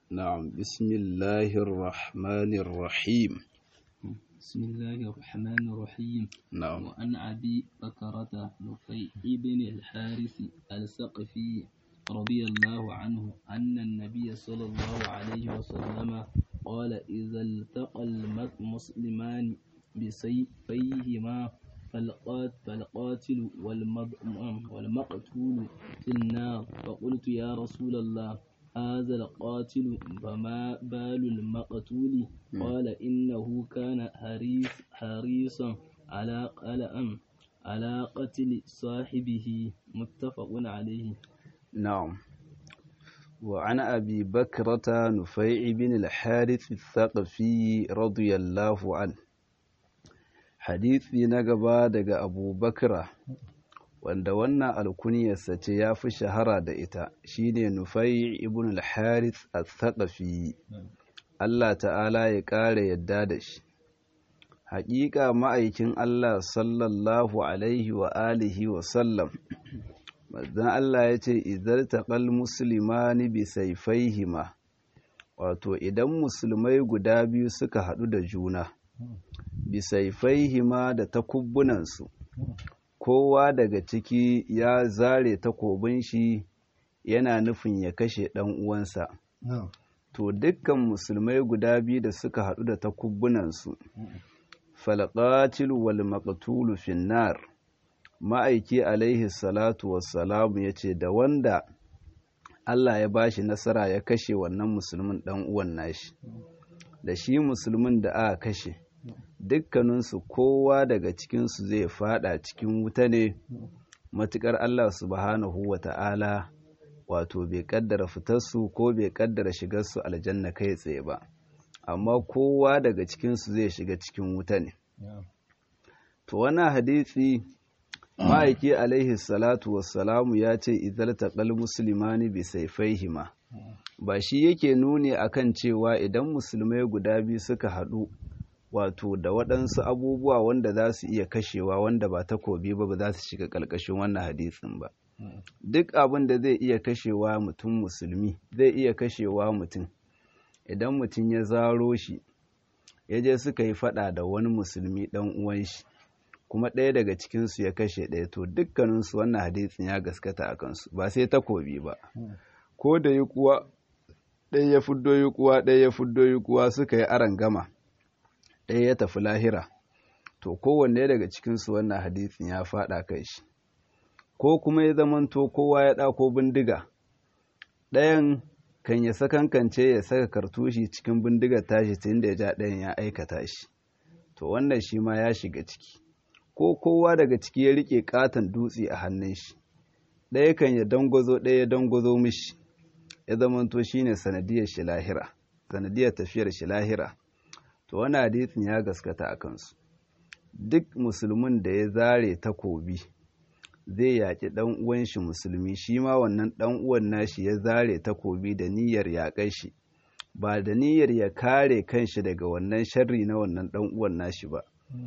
نعم بسم الله الرحمن الرحيم بسم الله الرحمن الرحيم نعم وعن أبي بكرة نفيع بن الحارث الثقفي رضي الله عنه أن النبي صلى الله عليه وسلم قال إذا التقى المسلمان بسيفيهما فالقات فالقاتل والمض- والمقتول في النار فقلت يا رسول الله هذا القاتل فما بال المقتول قال إنه كان حريص حريصا على على على قتل صاحبه متفق عليه نعم وعن أبي بكرة نفيع بن الحارث الثقفي رضي الله عنه حديثي نقبا دق أبو بكرة wanda wannan alkuniyarsa ce ya fi shahara da ita shine Nufai ibn al-Harith al-Thaqafi Allah ta'ala ya ƙara yadda da shi haƙiƙa ma'aikin Allah sallallahu alaihi wa alihi wa sallam manzon Allah ya ce idar taqal muslimani bi sayfaihima wato idan musulmai guda biyu suka haɗu da juna bi sayfaihima da takubbunansu kowa daga ciki ya zare takobin shi yana nufin ya kashe ɗan uwansa to dukkan musulmai guda biyu da suka haɗu da takubbunansu falqatil wal maqtulu finnar ma'aiki alaihi salatu wassalamu ya ce da wanda Allah ya bashi nasara ya kashe wannan musulmin ɗan uwan nashi da shi musulmin da aka kashe dukkaninsu kowa daga cikinsu zai fada cikin wuta ne matukar Allah subhanahu wa ta'ala wato bai kaddara fitarsu ko bai kaddara shigarsu aljanna kai tsaye ba amma kowa daga cikinsu zai shiga cikin wuta ne to wannan hadisi ma'aiki alaihi salatu wassalamu ya ce idar taƙal musulmani bi saifaihima ba shi yake nuni akan cewa idan musulmai guda biyu suka haɗu wato da waɗansu abubuwa wanda za su iya kashewa wanda ba takobi ba ba za su shiga ƙarƙashin wannan hadisin ba duk abin da zai iya kashewa mutum musulmi zai iya kashewa mutum idan mutum ya zaro shi ya je suka yi faɗa da wani musulmi ɗan uwan shi kuma ɗaya daga cikinsu ya kashe ɗaya to dukkaninsu wannan hadisin ya gaskata a kansu ba sai takobi ba ko da yi kuwa ɗaya ya fuddo yi kuwa ɗaya ya fuddo yi kuwa suka yi aron gama ɗaya ya tafi lahira to kowanne daga cikinsu wannan hadisin ya faɗa kai shi ko kuma ya zamanto kowa ya ɗako bindiga ɗayan kan ya sakankance ya saka kartushi cikin bindigar tashi tun da ya ja ɗayan ya aikata shi to wannan shi ma ya shiga ciki ko kowa daga ciki ya riƙe ƙaton dutse a hannun shi ɗaya kan ya dangwazo ɗaya ya dangwazo mishi ya zamanto shine sanadiyar shi lahira sanadiyar tafiyar shi lahira to wani hadisin ya gaskata a kansu duk musulmin da ya zare takobi zai yaƙi ɗan uwan shi musulmi shi ma wannan ɗan uwan nashi ya zare takobi da niyyar yaƙar shi ba da niyyar ya kare kanshi daga wannan sharri na wannan ɗan uwan nashi ba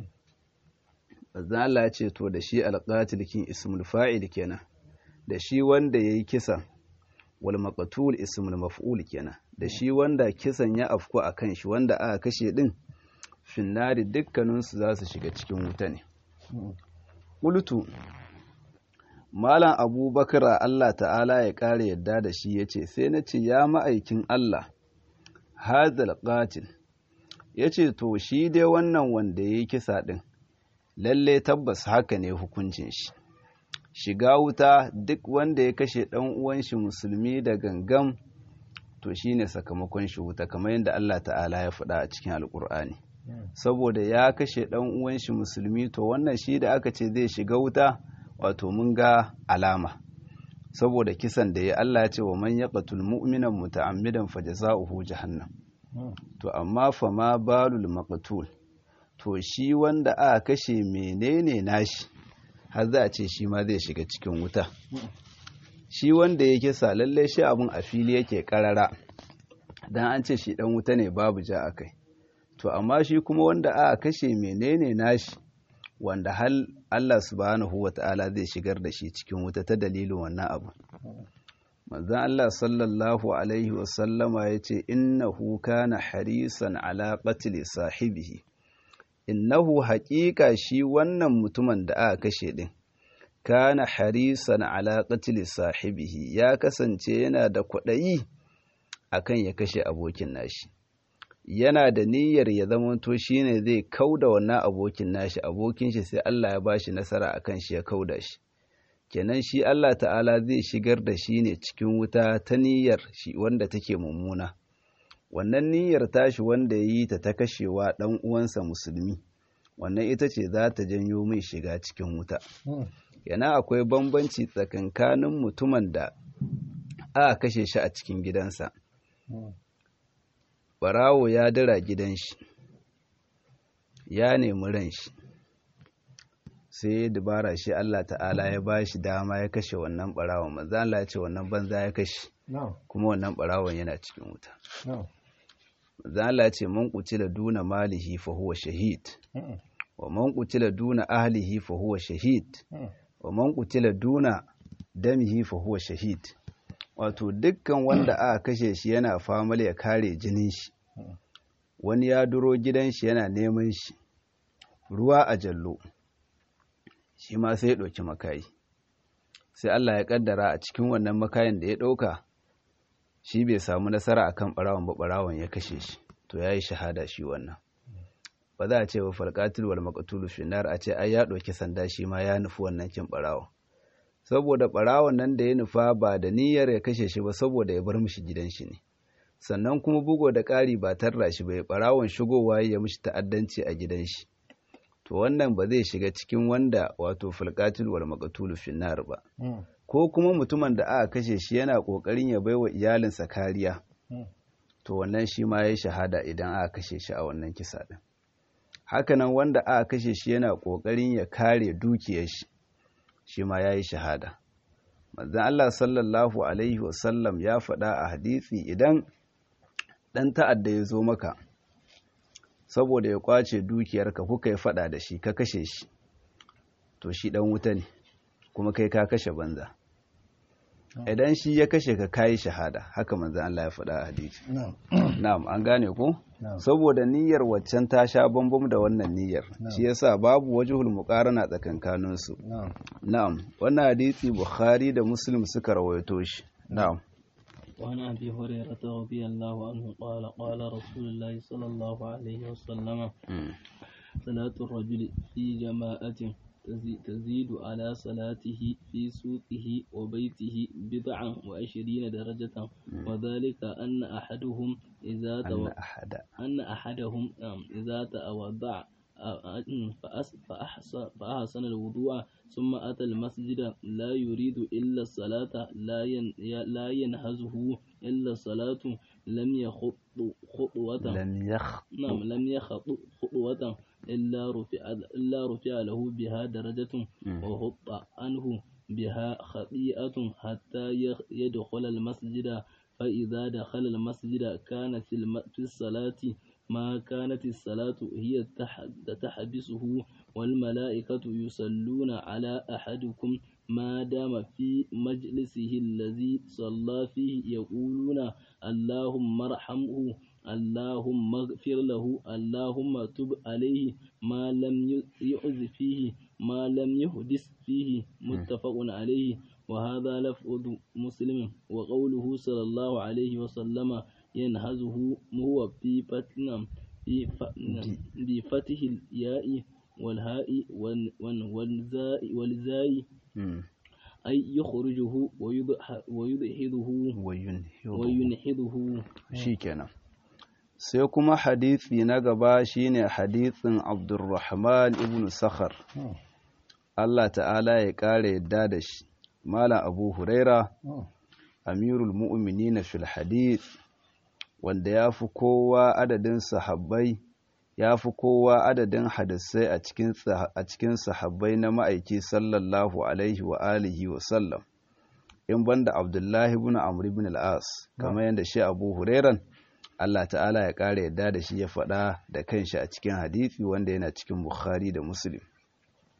Allah ce to da shi alƙatil kin ismul fa'il kenan da shi wanda yayi kisan wal maqtul ismul maf'ul kenan da shi wanda kisan ya afku a kan shi wanda aka kashe din finnari dukkaninsu za su shiga cikin wuta ne ƙultu malam abubakar allah ta'ala ya ƙara yadda da shi ya ce sai na ce ya ma'aikin allah hazal qatil ya ce to shi dai wannan wanda ya yi kisa ɗin lalle tabbas haka ne hukuncin shi shiga wuta duk wanda ya kashe ɗan uwan shi musulmi da gangam to shine sakamakon shi wuta kamar yadda Allah ta'ala ya faɗa a cikin alkur'ani saboda ya kashe ɗan uwan shi musulmi to wannan shi da aka ce zai shiga wuta wato mun ga alama saboda kisan da ya Allah ya ce wa man yaqtul mu'minan muta'ammidan fajza'uhu jahannam to amma fa ma balul maqtul to shi wanda aka kashe menene nashi har za a ce shi ma zai shiga cikin wuta shi wanda ya kisa lalle shi abun a fili yake karara dan an ce shi dan wuta ne babu ja akai to amma shi kuma wanda aka kashe menene nashi wanda hal Allah subhanahu wata'ala zai shigar da shi cikin wuta ta dalilin wannan abu manzon Allah sallallahu alaihi wasallama ya ce innahu kana harisan ala qatli sahibihi innahu haƙiƙa shi wannan mutumin da aka kashe din kana harisan ala qatli sahibihi ya kasance yana da kwaɗayi akan ya kashe abokin nashi yana da niyyar ya zamanto shine zai kauda wannan abokin nashi abokin shi sai Allah ya bashi nasara akan shi ya kauda shi kenan shi Allah ta'ala zai shigar da shi ne cikin wuta ta niyyar shi wanda take mummuna wannan niyyar tashi wanda ya yi ta ta kashewa ɗan uwansa musulmi wannan ita ce za ta janyo mai shiga cikin wuta yana akwai bambanci tsakankanin mutumin da aka kashe shi a cikin gidansa barawo ya dira gidan shi ya nemi ran shi sai dubara shi Allah ta'ala ya ba shi dama ya kashe wannan barawon manzo Allah ya ce wannan banza ya kashe kuma wannan barawon yana cikin wuta manzo Allah ya ce man qutila duna malihi fa huwa shahid wa man qutila duna ahlihi fa huwa shahid wa man qutila duna damihi fa huwa shahid wato dukkan wanda aka kashe shi yana famal ya kare jinin shi wani ya duro gidan shi yana neman shi ruwa a jallo shi ma sai ya ɗauki makayi sai Allah ya ƙaddara a cikin wannan makayin da ya ɗauka shi bai samu nasara akan ɓarawon ba ɓarawon ya kashe shi to ya yi shahada shi wannan ba za a ce wa falƙatul wal maqtulu finnar a ce ai ya ɗauki sanda shi ma ya nufi wannan kin ɓarawon saboda ɓarawon nan da ya nufa ba da niyyar ya kashe shi ba saboda ya bar mishi gidan shi ne sannan kuma bugo da ƙari ba tarra shi bai ɓarawon shigowa ya mishi ta'addanci a gidan shi to wannan ba zai shiga cikin wanda wato fulqatul wal maqtul finnar ba ko kuma mutumin da aka kashe shi yana kokarin ya baiwa iyalinsa kariya to wannan shi ma yayi shahada idan aka kashe shi a wannan kisa din hakanan wanda aka kashe shi yana kokarin ya kare dukiyar shi shi ma yayi shahada manzon Allah sallallahu alaihi wasallam ya faɗa a hadisi idan dan ta'adda ya zo maka saboda ya kwace dukiyarka kuka yi fada da shi ka kashe shi to shi dan wuta ne kuma kai ka kashe banza idan shi ya kashe ka kayi shahada haka manzo Allah ya faɗa a hadisi na'am an gane ko saboda niyyar waccan ta sha bambam da wannan niyyar shi yasa babu wajhul muqarana tsakankanin su na'am wannan hadisi bukhari da muslim suka rawaito shi na'am وعن أبي هريرة رضي الله عنه قال قال رسول الله صلى الله عليه وسلم صلاة الرجل في جماعة تزيد على صلاته في سوقه وبيته بضعا وعشرين درجة وذلك أن أحدهم إذا أن أحد أن أحدهم إذا تودع فأحسن الوضوء ثم أتى المسجد لا يريد إلا الصلاة لا لا ينهزه إلا الصلاة لم يخط خطوة لم يخ نعم لم يخط خطوة إلا رفع إلا رفع له بها درجة وهط عنه بها خطيئة حتى يدخل المسجد فإذا دخل المسجد كان في الصلاة ما كانت الصلاة هي تحبسه والملائكة يصلون على أحدكم ما دام في مجلسه الذي صلى فيه يقولون اللهم ارحمه اللهم اغفر له اللهم تب عليه ما لم يعز فيه ما لم يحدث فيه متفق عليه وهذا لفظ مسلم وقوله صلى الله عليه وسلم ينهزه هو في فتن في بفتح الياء والهاء والزاء والزاي أي يخرجه ويدحضه وينحضه shikenan sai kuma hadisi na gaba shine hadisin Abdurrahman ibn Sakhar Allah ta'ala ya kare yadda da shi Malam Abu Huraira Amirul Mu'minin fil hadith wanda ya fi kowa adadin sahabbai ya fi kowa adadin hadisai a cikin sahabbai na ma'aiki sallallahu alaihi wa alihi wa sallam in banda abdullahi ibn amr ibn al-as kamar yadda shi abu hurairan Allah ta'ala ya ƙara yadda da shi ya faɗa da kanshi a cikin hadisi wanda yana cikin bukhari da muslim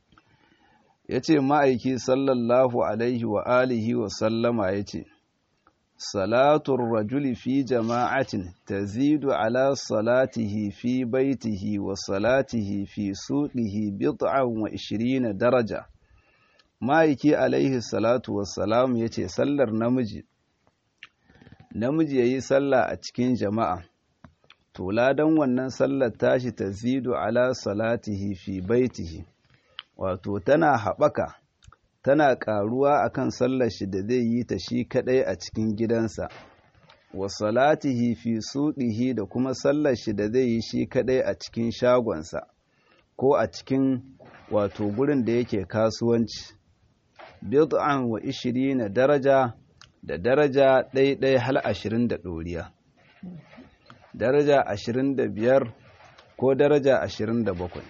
ya ce ma'aiki sallallahu alaihi wa alihi wa sallama ya ce salatun rajuli fi jama'atin tazidu ala salatihi fi baitihi wa salatihi fi suqihi bid'an wa ishirina daraja ma'aiki alaihi salatu wassalam yace sallar namiji namiji yayi sallah a cikin jama'a to ladan wannan sallar tashi tazidu ala salatihi fi baitihi wato tana haɓaka tana ƙaruwa akan sallar shi da zai yi ta shi kaɗai a cikin gidansa wa salatihi fi suɗihi da kuma sallar shi da zai yi shi kaɗai a cikin shagonsa ko a cikin wato gurin da yake kasuwanci bid'an wa ishirina daraja da daraja ɗaiɗai hal ashirin da ɗoriya daraja ashirin da biyar ko daraja ashirin da bakwai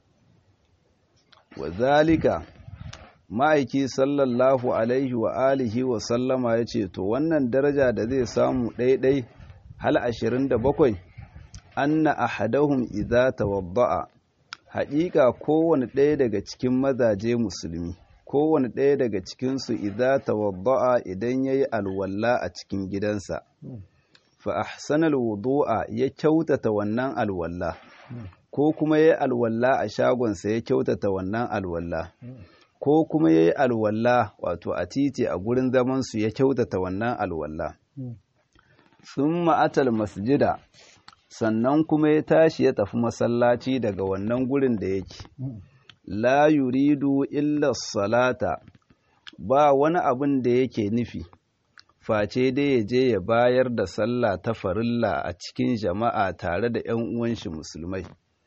wa zalika ma'aiki sallallahu alaihi wa alihi wa sallama ya ce to wannan daraja da zai samu ɗaiɗai hal ashirin da bakwai anna ahadahum idza tawadda'a haƙiƙa kowane ɗaya daga cikin mazaje musulmi kowane ɗaya daga cikinsu idza tawadda'a idan yayi alwalla a cikin gidansa fa ahsanal wudu'a ya kyautata wannan alwalla ko kuma yayi alwalla a shagonsa ya kyautata wannan alwalla ko kuma yayi alwalla wato a titi a gurin zaman su ya kyautata wannan alwalla thumma atal masjida sannan kuma ya tashi ya tafi masallaci daga wannan gurin da yake la yuridu illa salata ba wani abin da yake nufi face dai ya je ya bayar da sallah ta farilla a cikin jama'a tare da ‘yan uwanshi musulmai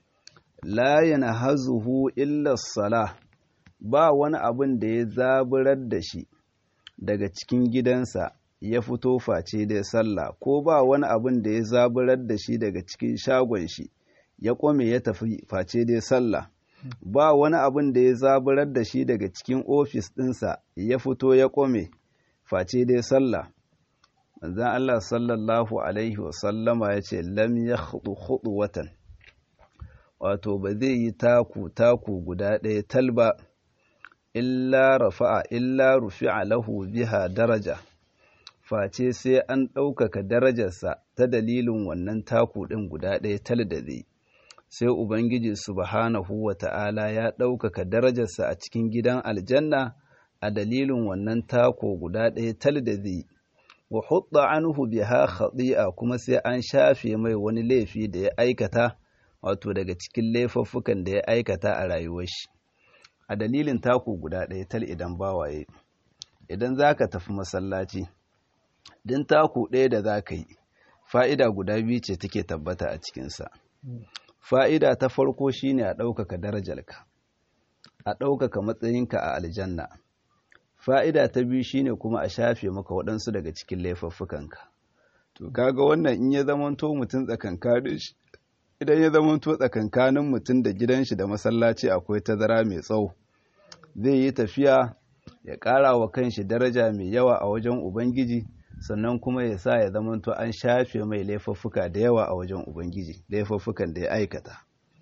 la yana hazuhu illa sala ba wani abin da ya zaburar da shi daga cikin gidansa ya fito face dai sallah ko ba wani abin da ya zaburar da shi daga cikin shagon shi ya kome ya tafi face dai sallah ba wani abin da ya zaburar da shi daga cikin ofis ɗinsa ya fito ya kome face dai sallah manzan Allah sallallahu alaihi wasallama ya ce lam ya hudu watan wato ba zai yi taku taku guda ɗaya talba illa rafa'a illa rufi'a lahu biha daraja face sai an ɗaukaka darajarsa ta dalilin wannan taku ɗin guda ɗaya tal da zai sai ubangiji subhanahu wa ta'ala ya ɗaukaka darajarsa a cikin gidan aljanna a dalilin wannan tako guda ɗaya tal da zai wa hudda anhu biha khati'a kuma sai an shafe mai wani laifi da ya aikata wato daga cikin laifuffukan da ya aikata a rayuwar shi a dalilin tako guda ɗaya tal idan bawaye idan zaka tafi masallaci din tako ɗaya da zaka yi fa'ida guda biyu ce take tabbata a cikinsa fa'ida ta farko shine a ɗaukaka darajarka a ɗaukaka matsayinka a aljanna fa'ida ta biyu shine kuma a shafe maka waɗansu daga cikin laifuffukanka to kaga wannan in ya zamanto mutum tsakankanin shi idan ya zamanto tsakankanin mutum da gidan shi da masallaci akwai tazara mai tsawo zai yi tafiya ya ƙara wa kanshi daraja mai yawa a wajen ubangiji sannan kuma ya sa ya zamanto an shafe mai laifuffuka da yawa a wajen ubangiji laifuffukan da ya aikata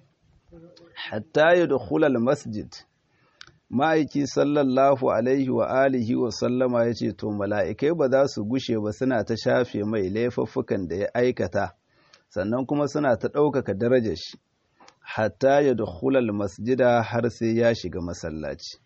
hatta ya dukhulal masjid ma'aiki sallallahu alaihi wa alihi wa sallama ya ce to mala'ikai ba za su gushe ba suna ta shafe mai laifuffukan da ya aikata sannan kuma suna ta ɗaukaka darajar shi hatta ya dukhulal masjida har sai ya shiga masallaci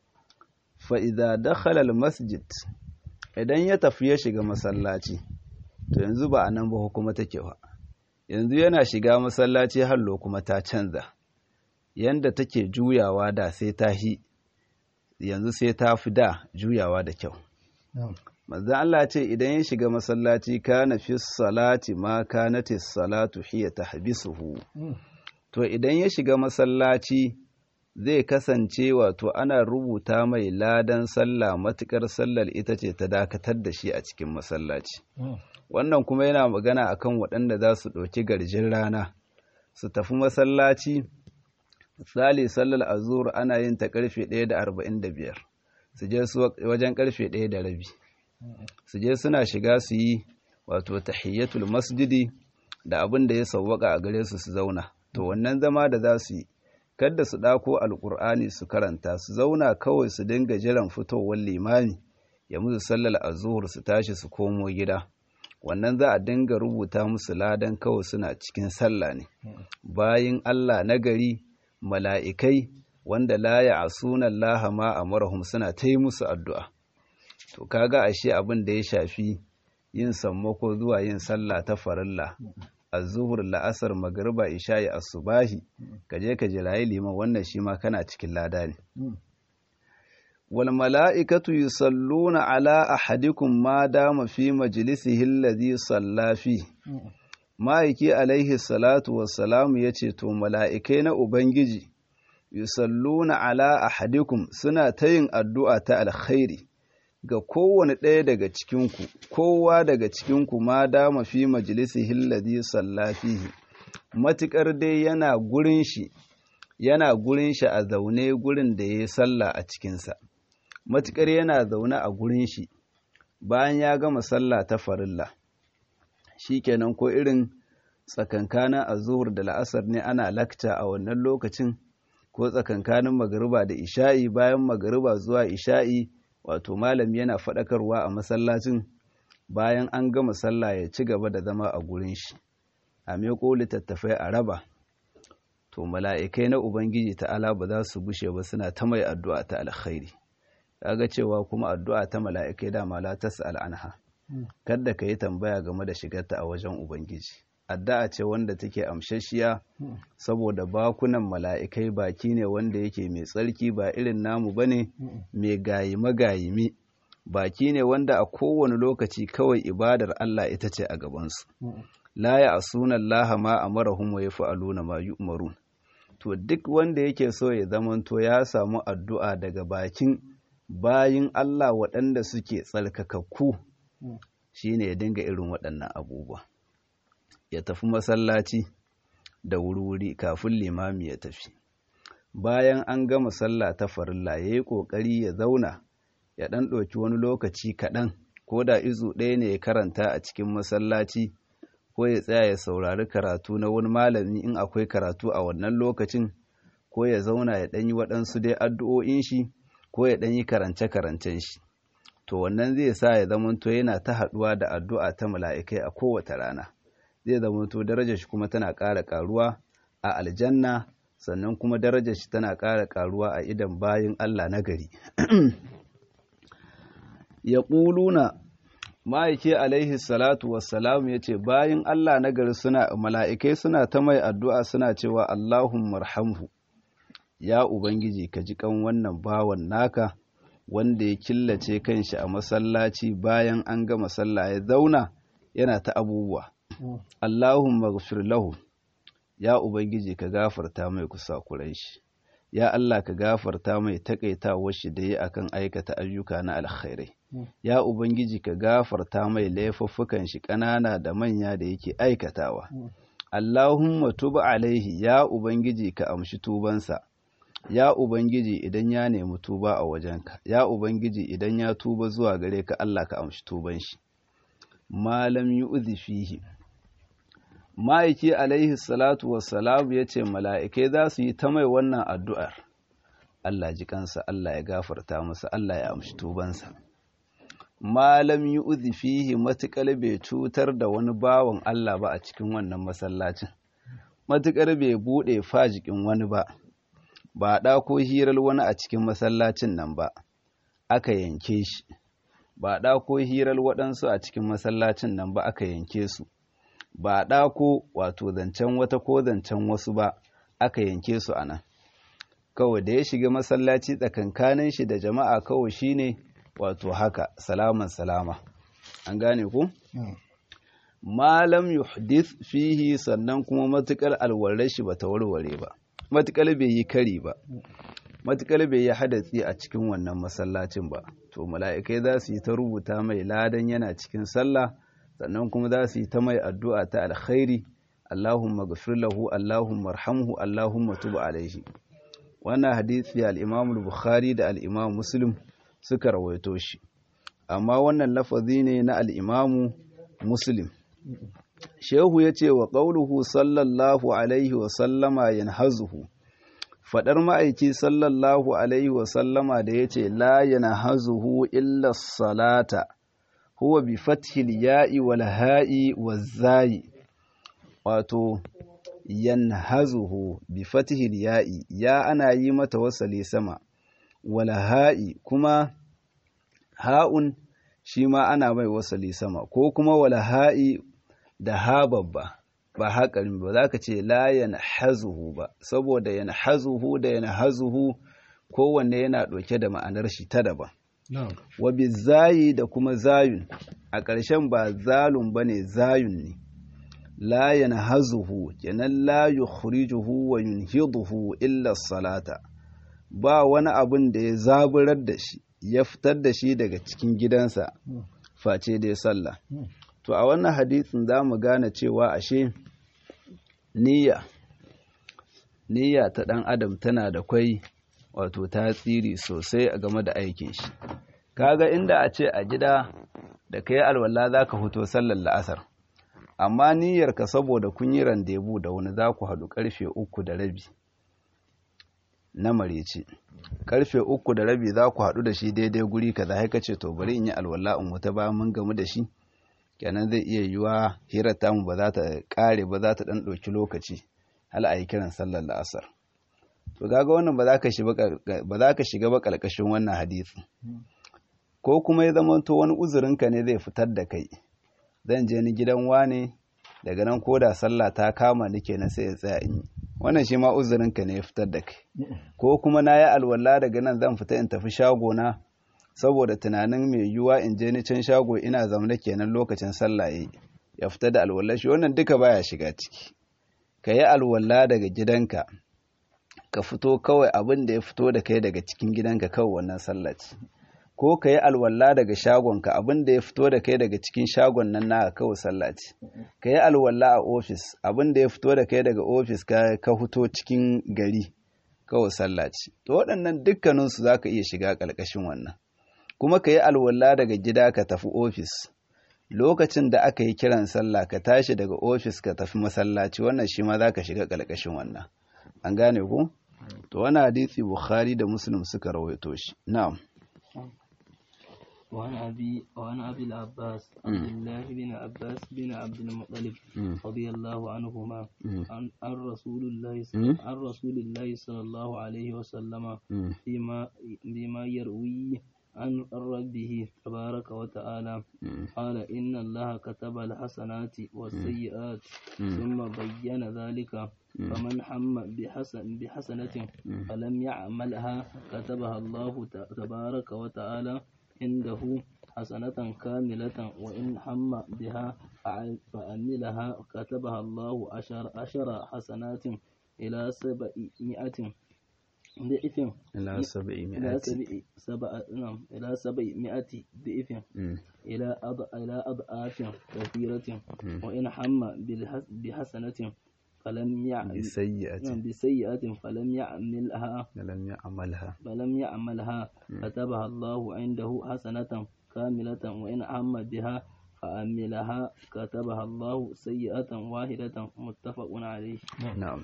fa'iza dakhalal masjid idan ya tafi ya shiga masallaci to yanzu ba a nan ba kuma take ba yanzu yana shiga masallaci hallo kuma ta canza yanda take juyawa da sai ta hi yanzu sai ta fi da juyawa da kyau manzo Allah ce idan ya shiga masallaci kana fi salati ma kanati salatu hiya tahbisuhu to idan ya shiga masallaci zai kasance wato ana rubuta mai ladan sallah matukar sallar ita ce ta dakatar da shi a cikin masallaci wannan kuma yana magana akan waɗanda za su ɗauki garjin rana su tafi masallaci misali sallar azur ana yin ta karfe 1 da 45 su je su wajen karfe 1 da rabi su je suna shiga su yi wato tahiyyatul masjidi da abin da ya sawwaka a gare su su zauna to wannan zama da za su yi kada su ɗako alƙur'ani su karanta su zauna kawai su dinga jiran fitowar limami ya musu sallar azuhur su tashi su komo gida wannan za a dinga rubuta musu ladan kawai suna cikin sallah ne bayin Allah nagari mala'ikai wanda la ya asuna Allah ma amarahum suna ta yi musu addu'a to kaga ashe abin da ya shafi yin sammako zuwa yin sallah ta farilla azuhur la'asar magriba isha'i asubahi kaje ka jirayi liman wannan shi ma kana cikin lada ne wal mala'ikatu yusalluna ala ahadikum ma dama fi majlisihi alladhi salla fi ma'aiki alaihi salatu wassalamu yace to mala'ikai na ubangiji yusalluna ala ahadikum suna ta yin addu'a ta alkhairi ga kowane ɗaya daga cikinku kowa daga cikinku ma dama fi majalisihi alladhi salla fihi matukar dai yana gurin shi yana gurin shi a zaune gurin da yayi sallah a cikinsa matukar yana zaune a gurin shi bayan ya gama sallah ta farilla shikenan ko irin tsakankanin azhur da la'asar ne ana lakta a wannan lokacin ko tsakankanin magariba da isha'i bayan magariba zuwa isha'i wato malami yana faɗakarwa a masallacin bayan an gama sallah ya ci gaba da zama a gurin shi a meko littattafai a raba to mala'ikai na ubangiji ta'ala ba za su bushe ba suna ta mai addu'a ta alkhairi kaga cewa kuma addu'a ta mala'ikai da la tas'al anha kada ka yi tambaya game da shigarta a wajen ubangiji addu'a ce wanda take amshashiya saboda bakunan mala'ikai baki ne wanda yake mai tsarki ba irin namu bane mai gayime gayime baki ne wanda a kowane lokaci kawai ibadar Allah ita ce a gabansu la ya asuna Allah ma amarahum wa yaf'aluna ma yu'marun to duk wanda yake so ya zamanto ya samu addu'a daga bakin bayin Allah waɗanda suke tsarkakakku shine ya dinga irin waɗannan abubuwa ya tafi masallaci da wuri-wuri kafin limami ya tafi bayan an gama sallah ta farilla ya yi ƙoƙari ya zauna ya ɗan ɗauki wani lokaci kaɗan ko da izu ɗaya ne ya karanta a cikin masallaci ko ya tsaya ya saurari karatu na wani malami in akwai karatu a wannan lokacin ko ya zauna ya ɗan yi waɗansu dai addu'o'in shi ko ya ɗan yi karance-karancen shi to wannan zai sa ya zamanto yana ta haɗuwa da addu'a ta mala'ikai a kowace rana zai zamanto darajar shi kuma tana ƙara ƙaruwa a aljanna sannan kuma darajar shi tana ƙara ƙaruwa a idan bayin Allah na gari ya ƙuluna ma'aike alaihi salatu wassalamu ya ce bayin Allah na gari suna mala'ikai suna ta mai addu'a suna cewa Allahun marhamhu ya Ubangiji ka ji kan wannan bawan naka wanda ya killace kanshi a masallaci bayan an gama sallah ya zauna yana ta abubuwa Allahumma ghfir lahu ya ubangiji ka gafarta mai kusakuran shi ya Allah ka gafarta mai takaitawar shi da yi akan aikata ayyuka na alkhairai ya ubangiji ka gafarta mai laifuffukan shi ƙanana da manya da yake aikatawa Allahumma tub alaihi ya ubangiji ka amshi tubansa ya ubangiji idan ya nemi tuba a wajenka ya ubangiji idan ya tuba zuwa gare ka Allah ka amshi tuban shi malam yu'zi fihi ma'aiki alaihi salatu wassalamu ya ce mala'ikai za su yi ta mai wannan addu'ar Allah ji kansa Allah ya gafarta masa Allah ya amshi tubansa malam yi uzi fihi matuƙar bai cutar da wani bawan Allah ba a cikin wannan masallacin matuƙar bai buɗe fajikin wani ba ba ɗa ko hirar wani a cikin masallacin nan ba aka yanke shi ba ɗa ko hirar waɗansu a cikin masallacin nan ba aka yanke su ba ɗako wato zancen wata ko zancen wasu ba aka yanke su a nan kawai da ya shiga masallaci tsakankanin shi da jama'a kawai shine wato haka salaman salama an gane ku malam yuhdith fihi sannan kuma matukar alwarar shi bata warware ba matukar bai yi kari ba matukar bai yi hadatsi a cikin wannan masallacin ba to mala'ikai za su yi ta rubuta mai ladan yana cikin sallah sannan kuma za su yi ta mai addu'a ta alkhairi Allahumma gafir lahu Allahumma arhamhu Allahumma tub alaihi wannan hadisi al-Imam al-Bukhari da al-Imam Muslim suka rawaito shi amma wannan lafazi ne na al-Imam Muslim Shehu ya ce wa qauluhu sallallahu alaihi wa sallama yanhazuhu fadar ma'aiki sallallahu alaihi wa sallama da yace la yanhazuhu illa salata huwa bi fathil ya'i wal ha'i waz zai wato yanhazuhu bi fathil ya'i ya ana yi mata wasali sama wal ha'i kuma ha'un shi ma ana mai wasali sama ko kuma wal ha'i da ha babba ba haƙarin ba za ka ce la yanhazuhu ba saboda yanhazuhu da yanhazuhu kowanne yana ɗauke da ma'anar shi ta daban wa bizayi da kuma zayun a ƙarshen ba zalun bane zayun ne la yanhazuhu kenan la yukhrijuhu wa yunhiduhu illa salata ba wani abun da ya zaburar da shi ya fitar da shi daga cikin gidansa face dai sallah to a wannan hadisin za mu gane cewa ashe niyya niyya ta ɗan adam tana da kwai wato tasiri sosai a game da aikin shi kaga inda a ce a gida da kai alwala za ka fito sallar la'asar amma niyyarka saboda kun yi randebu da wani za ku haɗu ƙarfe uku da rabi na marece ƙarfe uku da rabi za ku haɗu da shi daidai guri ka za ka ce to bari in yi alwala in wuta ba mun gamu da shi kenan zai iya yiwa hirar tamu ba za ta ƙare ba za ta ɗan ɗauki lokaci hal a yi kiran sallar la'asar to gaga wannan ba za ka shiga ba ƙarƙashin wannan hadisi ko kuma ya zama to wani uzurinka ne zai fitar da kai zan je ni gidan wane daga nan ko da sallah ta kama ni kenan sai ya tsaya in yi wannan shi ma uzurinka ne ya fitar da kai ko kuma na yi alwala daga nan zan fita in tafi shagona saboda tunanin mai yiwuwa in je ni can shago ina zamana kenan lokacin sallah yayi ya fita da alwala shi wannan duka baya shiga ciki ka yi alwala daga gidanka ka fito kawai abin da ya fito da kai daga cikin gidanka kawai wannan sallah ce ko ka yi alwala daga shagonka abin da ya fito da kai daga cikin shagon nan na kawai sallah ce ka yi alwala a ofis abin da ya fito da kai daga ofis ka ka fito cikin gari kawai sallah ce to waɗannan dukkaninsu za ka iya shiga ƙarƙashin wannan kuma ka yi alwala daga gida ka tafi ofis lokacin da aka yi kiran sallah ka tashi daga ofis ka tafi masallaci wannan shi ma za ka shiga ƙarƙashin wannan an gane ku to wani hadisi bukhari da muslim suka rawaito shi na'am وعن أبي وعن أبي العباس عبد الله بن عباس بن عبد المطلب رضي الله عنهما عن عن رسول الله عن رسول الله صلى الله عليه وسلم فيما بما يروي عن ربه تبارك وتعالى قال إن الله كتب الحسنات والسيئات ثم بين ذلك فمن حم بحسن بحسنة فلم يعملها كتبها الله تبارك وتعالى عنده حسنة كاملة وإن هم بها فعملها كتبها الله عشر, عشر حسنات إلى سبعمائة ضعف إلى سبعمائة إلى سبع سبع نعم إلى سبعمائة ضعف إلى أض إلى أضعاف كثيرة وإن حم بحسنة فلم يعمل بسيئة بسيئة فلم يعملها لم يعملها فلم يعملها كتبها الله عنده حسنة كاملة وإن عم بها فعملها كتبها الله سيئة واحدة متفق عليه نعم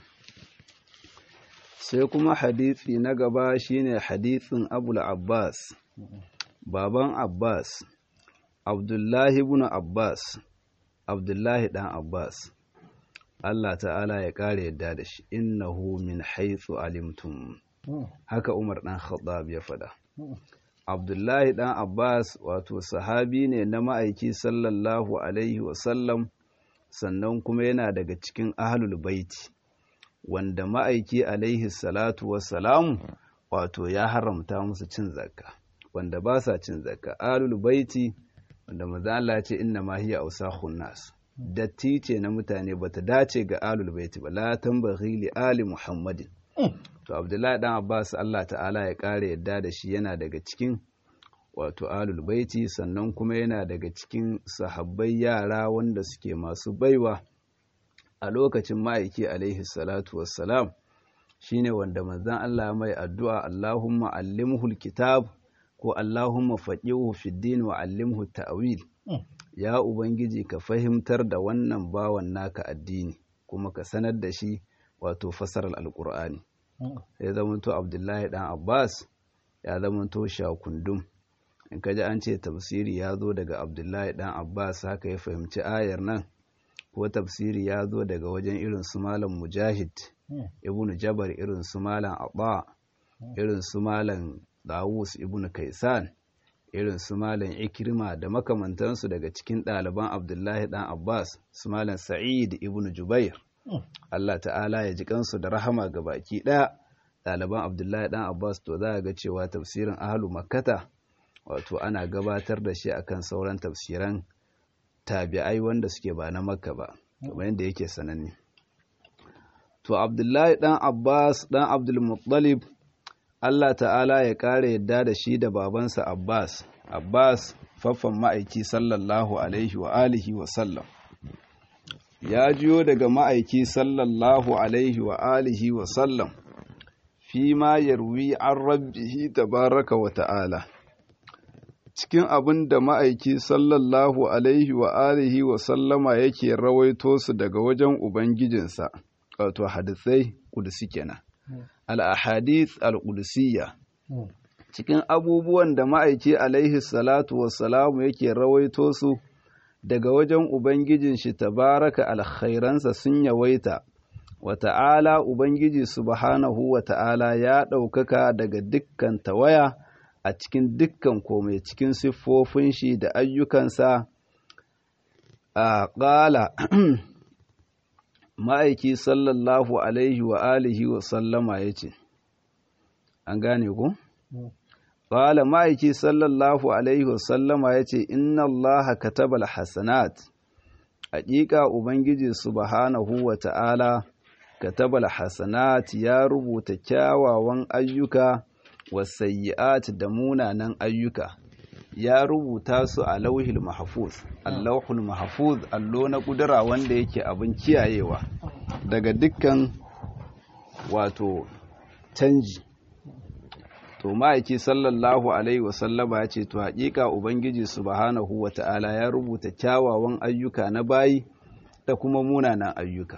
sai kuma hadisi na gaba shine hadisin abul abbas baban abbas abdullahi ibn abbas abdullahi dan abbas Allah ta'ala ya ƙara yadda da shi innahu min haithu alimtum haka Umar ɗan Khattab ya faɗa Abdullahi ɗan Abbas wato sahabi ne na ma'aiki sallallahu alaihi wasallam sannan kuma yana daga cikin ahlul baiti wanda ma'aiki alaihi salatu wassalamu wato ya haramta musu cin zakka wanda ba sa cin zakka ahlul baiti wanda manzo Allah ce inna ma hiya ausakhun nas datti ce na mutane bata dace ga alul baiti ba la tambaghi li ali muhammadin to abdullahi dan abbas Allah ta'ala ya kare yadda da shi yana daga cikin wato alul baiti sannan kuma yana daga cikin sahabbai yara wanda suke masu baiwa a lokacin ma'aiki alaihi salatu wassalam shine wanda manzon Allah mai addu'a Allahumma allimhu alkitab ko Allahumma faqihu fid din wa allimhu ta'wil ya Ubangiji ka fahimtar da wannan bawan naka addini kuma ka sanar da shi wato fasarar alkur'ani ya zamanto abdullahi dan abbas ya zamanto shakundum in ka ji an ce tafsiri ya zo daga abdullahi dan abbas haka ya fahimci ayar nan ko tafsiri ya zo daga wajen irin su malam mujahid ibn jabar irin su malam abba irin su malam dawus ibn kaisan irin su malam ikirma da makamantansu daga cikin ɗaliban abdullahi dan abbas su malam sa'id ibn jubair allah ta'ala ya ji kansu da rahama ga baki ɗaya ɗaliban abdullahi dan abbas to za a ga cewa tafsirin ahalu makkata wato ana gabatar da shi akan sauran tafsiran tabi'ai wanda suke ba na makka ba kamar yadda yake sananne to abdullahi dan abbas dan abdulmuttalib allah ta'ala ya ƙara yadda da shi da babansa abbas abbas faffan ma'aiki sallallahu alaihi wa alihi wa sallam ya jiyo daga ma'aiki sallallahu alaihi wa alihi wa sallam fi ma yarwi an rabbihi tabaraka wa ta'ala cikin abin da ma'aiki sallallahu alaihi wa alihi wa sallama yake rawaito su daga wajen Ubangijinsa, wato hadisai kudusi kenan. Al'ahadith al'udusiyya. Cikin abubuwan da ma'aiki alaihi salatu wassalamu yake rawaito su daga wajen Ubangijin shi tabaraka alkhairansa sun yawaita, wa ta'ala Ubangiji subhanahu wa ta'ala ya ɗaukaka daga dukkan tawaya. a cikin dukkan komai cikin siffofin shi da ayyukansa a ƙala ma'aiki sallallahu alaihi wa alihi wa sallama ya ce an gane ku? ƙala ma'aiki sallallahu alaihi wa sallama ya ce inna allaha katabal hasanat haƙiƙa ubangiji subhanahu wa ta'ala katabal hasanat ya rubuta kyawawan ayyuka wasayyi'at da munanan ayyuka ya rubuta su a lauhil mahfuz allahul mahfuz allo na kudura wanda yake abin kiyayewa daga dukkan wato canji to ma'aiki sallallahu alaihi wasallama ya ce to haƙiƙa ubangiji subhanahu wata'ala ya rubuta kyawawan ayyuka na bayi da kuma munanan ayyuka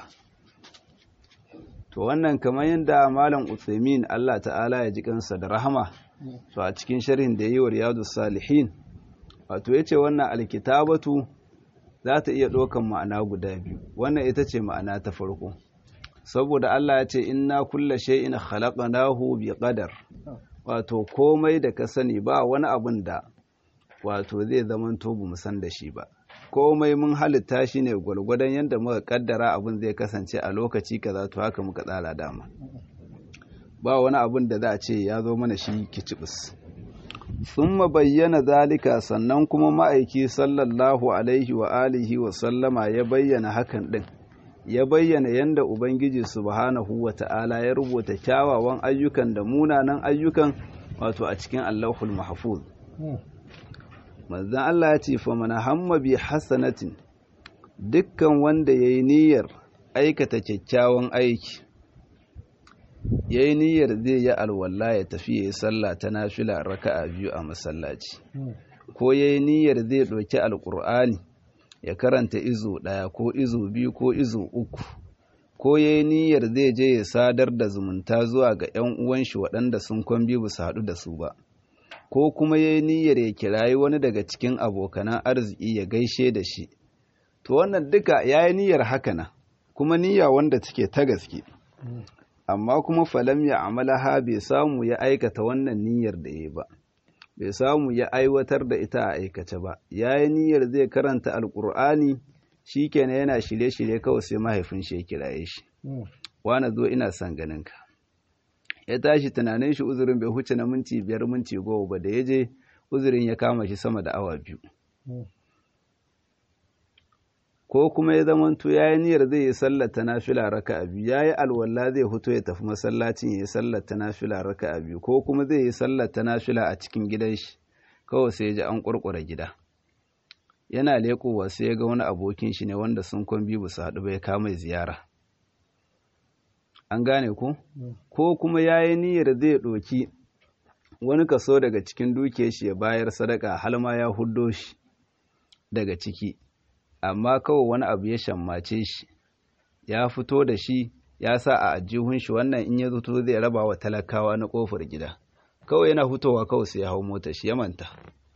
to wannan kamar yadda malam Uthaymin Allah ta'ala ya ji kansa da rahama to a cikin sharhin da yi wa riyadus salihin wato yace wannan alkitabatu za ta iya ɗaukan ma'ana guda biyu wannan ita ce ma'ana ta farko saboda Allah ya ce inna kulla shay'in khalaqnahu bi qadar wato komai da ka sani ba wani abun da wato zai zamanto bu mu san da shi ba komai mun halitta shi ne gwargwadon yadda muka kaddara abin zai kasance a lokaci kaza to haka muka tsara dama ba wani abin da za a ce ya zo mana shi kicibis sun bayyana zalika sannan kuma ma'aiki sallallahu alaihi wa alihi wa sallama ya bayyana hakan din ya bayyana yadda ubangiji subhanahu wa ta'ala ya rubuta kyawawan ayyukan da munanan ayyukan wato a cikin allahul mahfuz manzan Allah ya ce fa mana hamma bi hasanatin dukkan wanda ya yi niyyar aikata kyakkyawan aiki ya yi niyyar zai yi alwala ya tafi ya yi sallah ta nafila raka'a biyu a masallaci ko ya yi niyyar zai ɗauki alƙur'ani ya karanta izo ɗaya ko izo biyu ko izo uku ko ya yi niyyar zai je ya sadar da zumunta zuwa ga 'yan uwan shi waɗanda sun kwambi ba su haɗu da su ba ko kuma ya yi niyyar ya kirayi wani daga cikin abokanan arziki ya gaishe da shi to wannan duka ya yi niyyar hakana kuma niyya wanda take ta gaske amma kuma falam ya amalaha bai samu ya aikata wannan niyyar da ya ba bai samu ya aiwatar da ita a aikace ba ya yi niyyar zai karanta alkur'ani shi kenan yana shirye-shirye kawai sai mahaifin shi ya kiraye shi wani zo ina son ganinka ya tashi tunanin shi uzurin bai huce na minti biyar minti goma ba da ya je uzurin ya kama shi sama da awa biyu ko kuma ya zamanto ya yi niyyar zai yi sallata nafila raka a biyu ya yi alwala zai fito ya tafi masallacin ya yi sallata nafila raka a biyu ko kuma zai yi sallata nafila a cikin gidan shi kawai sai ya ji an kurkura gida yana leƙowa sai ya ga wani abokin shi ne wanda sun kwan biyu su haɗu bai kama ziyara an gane ku ko kuma ya yi niyyar zai ɗoki wani kaso daga cikin dukiyar shi ya bayar sadaka har ma ya huddo shi daga ciki amma kawai wani abu ya shammace shi ya fito da shi ya sa a ajihun shi wannan in ya zuto zai raba wa talakawa na kofar gida kawai yana hutowa kawai sai ya hau mota shi ya manta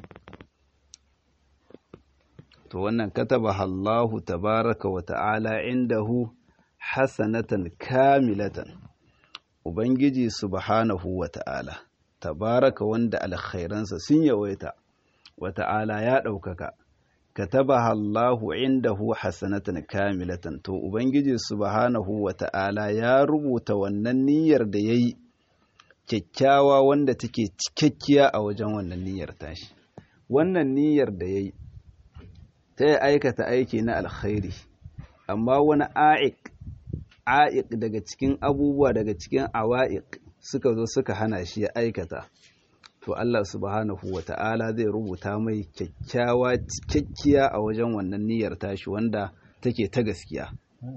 to wannan kataba Allahu tabaraka wa ta'ala indahu hasanatan kamilatan ubangiji subhanahu wa ta'ala tabaraka wanda alkhairansa sun yawaita wa ta'ala ya ɗaukaka katabaha Allahu indahu hasanatan kamilatan to ubangiji subhanahu wa ta'ala ya rubuta wannan niyyar da yayi kyakkyawa wanda take cikakkiya a wajen wannan niyyar tashi wannan niyyar da yayi ta ya aikata aiki na alkhairi amma wani a'iq a'iq daga cikin abubuwa daga cikin awa'iq suka zo suka hana shi ya aikata to Allah subhanahu wa ta'ala zai rubuta mai kyakkyawa cikakkiya a wajen wannan niyyar tashi wanda take ta gaskiya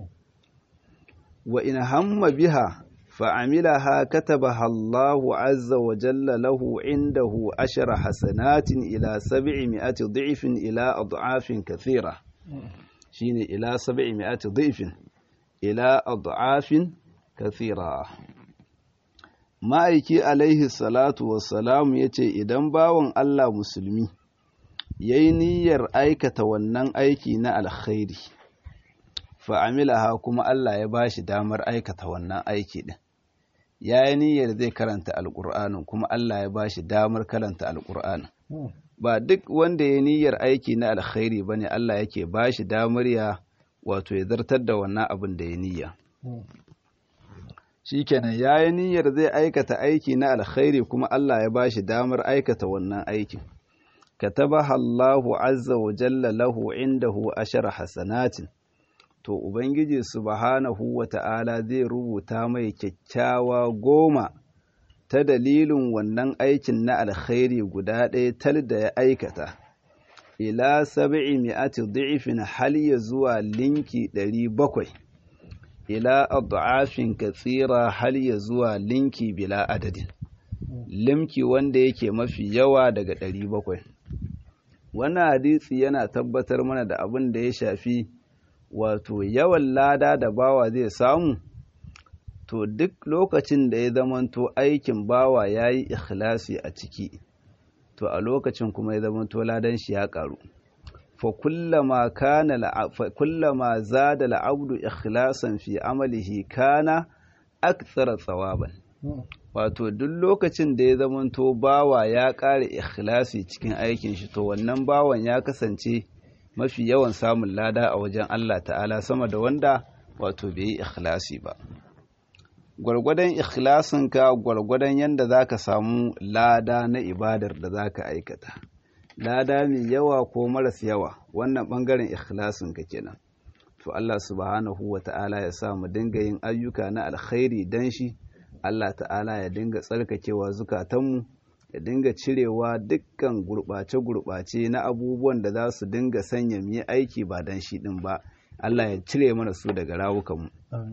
wa in hamma biha fa'amilaha katabaha Allahu azza wa jalla lahu indahu ashara hasanatin ila sab'i mi'ati dhifin ila ad'afin kathira shine ila sab'i mi'ati dhifin ila ad'afin kathira ma'aiki alaihi salatu wassalamu ya ce idan bawan Allah musulmi ya yi niyyar aikata wannan aiki na alkhairi fa'amilaha kuma Allah ya ba shi damar aikata wannan aiki ɗin ya yi niyyar zai karanta alƙur'anin kuma Allah ya ba shi damar karanta alƙur'anin ba duk wanda ya niyyar aiki na alkhairi ba ne Allah yake ba shi damar ya wato ya zartar da wannan abin da ya niyya shikenan ya yi niyyar zai aikata aiki na alkhairi kuma Allah ya ba shi damar aikata wannan aikin katabaha Allahu azza wa jalla lahu indahu ashara hasanatin to ubangiji subhanahu wa ta'ala zai rubuta mai kyakkyawa goma ta dalilin wannan aikin na alkhairi guda ɗaya tal da ya aikata ila sab'i mi'ati dhi'fin hal ya zuwa linki ɗari bakwai ila ad'afin katsira hal ya zuwa linki bila adadin limki wanda yake mafi yawa daga ɗari bakwai wannan hadisi yana tabbatar mana da abin da ya shafi wato yawan lada da bawa zai samu to duk lokacin da ya zamanto aikin bawa ya yi ikhlasi a ciki to a lokacin kuma ya zamanto ladan shi ya karu fa kullama zada al'abdu ikhlasan fi amalihi kana aktsara tsawaban wato duk lokacin da ya zamanto bawa ya ƙara ikhlasi cikin aikin shi to wannan bawan ya kasance mafi yawan samun lada a wajen Allah ta'ala sama da wanda wato bai yi ikhlasi ba gwargwadon ikhlasinka gwargwadon yadda za ka samu lada na ibadar da za ka aikata lada mai yawa ko maras yawa wannan ɓangaren ikhlasinka kenan to Allah subhanahu wa ta'ala ya sa mu dinga yin ayyuka na alkhairi dan shi Allah ta'ala ya dinga tsarkakewa zukatanmu ya dinga cirewa dukkan gurɓace-gurɓace na abubuwan da za su dinga sanya mu yi aiki ba dan shi ɗin ba Allah ya cire mana su daga rawukanmu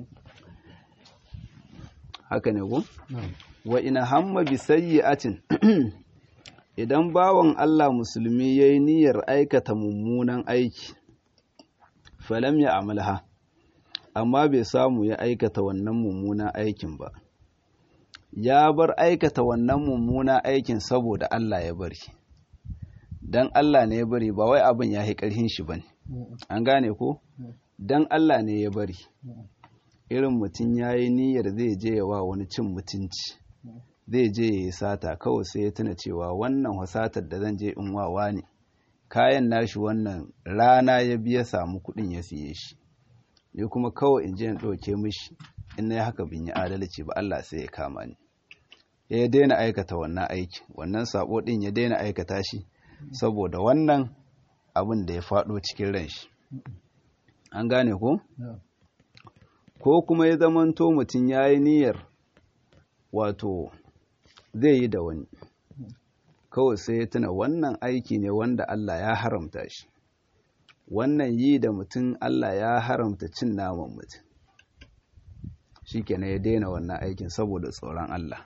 haka ne ko wa ina hamma bi sayyi'atin idan bawan Allah musulmi yayi niyyar aikata mummunan aiki falam ya amalha amma bai samu ya aikata wannan mummunan aikin ba ya bar aikata wannan mummunan aikin saboda Allah ya bari dan Allah ne ya bari ba wai abin ya yi ƙarfin shi bane an gane ko dan Allah ne ya bari irin mutum ya yi niyyar zai je yawa wani cin mutunci zai je ya yi sata kawai sai ya tuna cewa wannan wasatar da zan je in wawa ne kayan nashi wannan rana ya biya samu kuɗin ya siye shi ni kuma kawai in je in ɗauke mishi in na yi haka bin yi adalci ba Allah sai ya kama ni ya daina aikata wannan aiki wannan sabo ɗin ya daina aikata shi saboda wannan abin da ya faɗo cikin ran shi an gane ko? ko kuma ya zamanto mutum ya yi niyyar wato zai yi da wani kawai sai ya tuna wannan aiki ne wanda Allah ya haramta shi wannan yi da mutum Allah ya haramta cin naman mutum shi kenan ya daina wannan aikin saboda tsoron Allah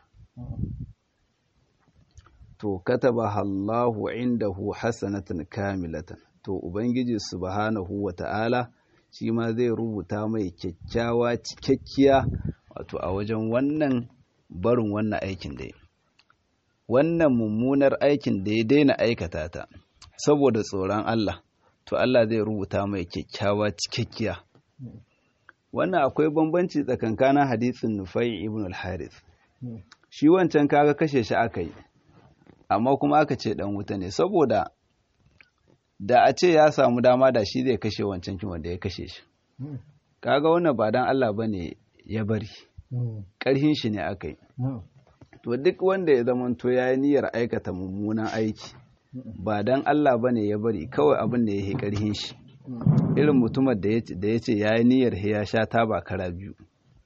to kataba Allahu indahu hasanatan kamilatan to ubangiji subhanahu wa ta'ala shi ma zai rubuta mai kyakkyawa cikakkiya wato a wajen wannan barin wannan aikin da ya wannan mummunar aikin da ya daina aikata ta saboda tsoron Allah to Allah zai rubuta mai kyakkyawa cikakkiya wannan akwai bambanci tsakankanin hadisin Nufai ibn al-Harith shi wancan kaga kashe shi aka yi amma kuma aka ce dan wuta ne saboda da a ce ya samu dama da shi zai kashe wancan kin wanda ya kashe shi kaga wannan ba dan Allah bane ya bari ƙarhin shi ne aka yi to duk wanda ya zamanto ya yi niyyar aikata mummunan aiki ba dan Allah bane ya bari kawai abin da ya yi ƙarhin shi irin mutumar da ya ce ya yi niyyar ya sha taba kara biyu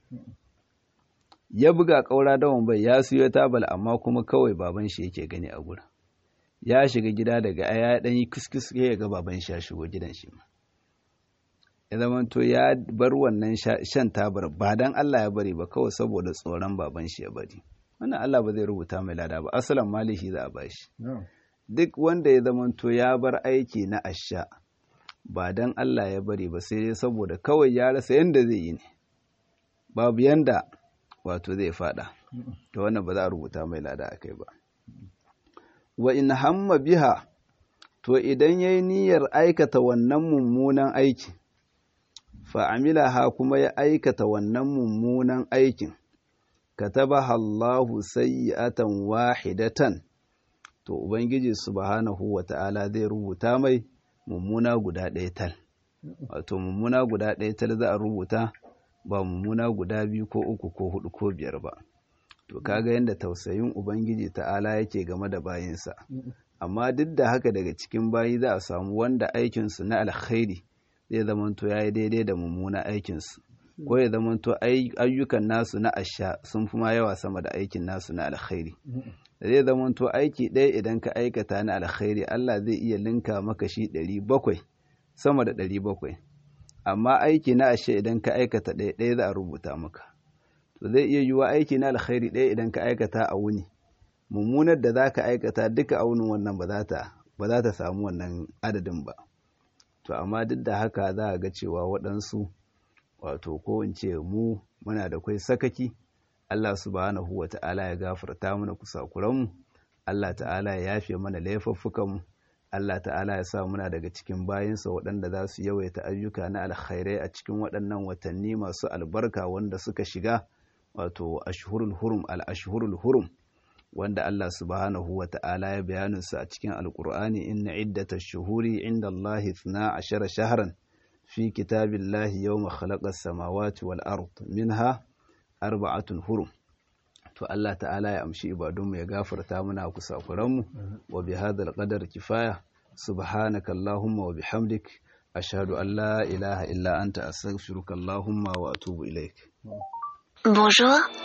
ya buga ƙaura dawon bai ya siyo tabal amma kuma kawai baban shi yake gani a gurin ya shiga gida daga ya dan yi kuskus ya ga baban shi ya shigo gidan shi ma ya zamanto ya bar wannan shan tabar ba dan Allah ya bari ba kawai saboda tsoron baban shi ya bari wannan Allah ba zai rubuta mai lada ba asalan malihi za a bashi duk wanda ya zamanto ya bar aiki na asha ba dan Allah ya bari ba sai dai saboda kawai ya rasa yanda zai yi ne babu yanda wato zai fada to wannan ba za a rubuta mai lada akai ba wa in hamma biha to idan yayi niyyar aikata wannan mummunan aiki fa amilaha kuma ya aikata wannan mummunan aikin katabaha Allahu sayyi'atan wahidatan to ubangiji subhanahu wata'ala zai rubuta mai mummuna guda ɗaya tal wato mummuna guda ɗaya tal za a rubuta ba mummuna guda biyu ko uku ko hudu ko biyar ba to kaga yadda tausayin ubangiji ta'ala yake game da bayinsa amma duk da haka daga cikin bayi za a samu wanda aikinsu na alkhairi zai zamanto ya yi daidai da mummuna aikinsu ko ya zamanto ayyukan nasu na asha sun fi ma yawa sama da aikin nasu na alkhairi zai zamanto aiki ɗaya idan ka aikata na alkhairi Allah zai iya linka maka shi ɗari bakwai sama da ɗari bakwai amma aiki na ashe idan ka aikata ɗaya ɗaya za a rubuta maka to zai iya yiwuwa aiki na alkhairi ɗaya idan ka aikata a wuni mummunar da za ka aikata duka a wunin wannan ba za ta samu wannan adadin ba to amma duk da haka za a ga cewa waɗansu wato ko in ce mu muna da kwai sakaki Allah subhanahu wa ta'ala ya gafarta mana kusakuranmu Allah ta'ala ya yafe mana laifuffukanmu Allah ta'ala ya sa muna daga cikin bayinsa waɗanda za su yawaita ayyuka na alkhairai a cikin waɗannan watanni masu albarka wanda suka shiga wato ashhurul hurum al ashhurul hurum wanda Allah subhanahu wa ta'ala ya bayanin su a cikin alqur'ani inna iddatash shuhuri inda Allah 12 shahran fi kitabillahi yawma khalaqas samawati wal ard minha arba'atun hurum to Allah ta'ala ya amshi ibadunmu ya gafarta muna kusakuranmu wa bi hadal qadar kifaya subhanaka allahumma wa bihamdik ashhadu an la ilaha illa anta astaghfiruka allahumma wa atubu ilaik Bonjour,